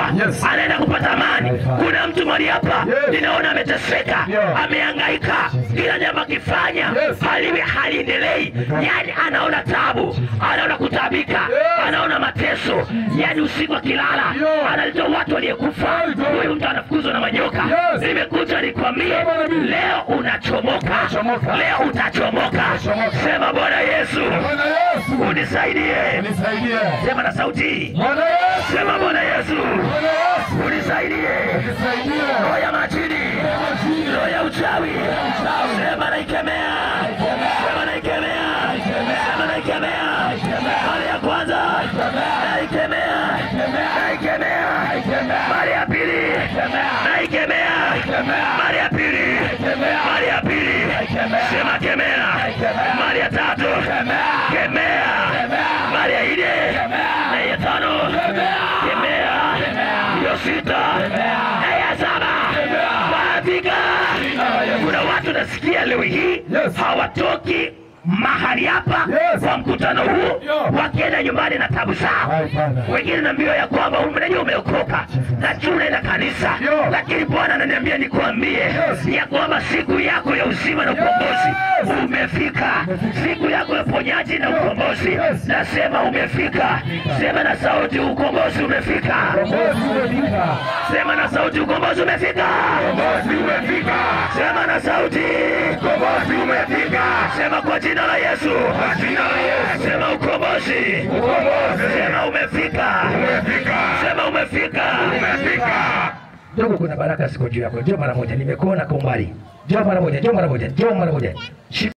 Yes. anaenda kupata amani. Kuna mtu mahali hapa Yes. ninaona ameteseka, Yeah. amehangaika, kila jambo akifanya Yes. hali haliendelei, yani anaona tabu, anaona kutabika, Yes. anaona mateso, yani usiku akilala Yeah. analeta watu waliyekufa, Right. huyu mtu anafukuzwa na manyoka. Yes. Nimekuja nikwambie, Yeah, Bwana mimi. leo unachomoka, Unachomoka. leo utachomoka. Unachomoka. Sema Bwana Yesu Bwana Yesu, unisaidie, nisaidie. sema na sauti, Bwana Yesu, sema Bwana Yesu Bwana Yesu, unisaidie, nisaidie. roho ya majini, roho ya uchawi, sema naikemea, sema naikemea, sema naikemea, mara ya kwanza naikemea, naikemea, mara ya pili naikemea, mara ya pili, mara ya pili, sema kemea, mara ya tatu kemea, mara ya nne na ya tano kemea, hiyo sita na ya saba Bafika. Kuna watu nasikia leo hii Yes. hawatoki mahali hapa Yes. kwa mkutano huu Yeah. wakienda nyumbani na tabu zao Hai, Bwana. wengine naambiwa ya kwamba unajua umeokoka najua unaenda kanisa Yeah. lakini bwana ananiambia nikuambie Yes. ya kwamba siku yako ya uzima na ukombozi Yes. umefika siku yako ya uponyaji na ukombozi Yes. nasema umefika sema na sauti ukombozi umefika Ukombozi umefika. sema na sauti ukombozi umefika Ukombozi umefika. sema na sauti Ukombozi umefika. sema kwa jina la yesu Kwa jina la Yesu. sema ukombozi Ukombozi sema umefika umefika. sema umefika Umefika. Ndugu, kuna baraka siku juu yako. Njoo mara moja, nimekuona kwa umbali. Njoo mara moja, njoo mara moja, njoo mara moja. Shika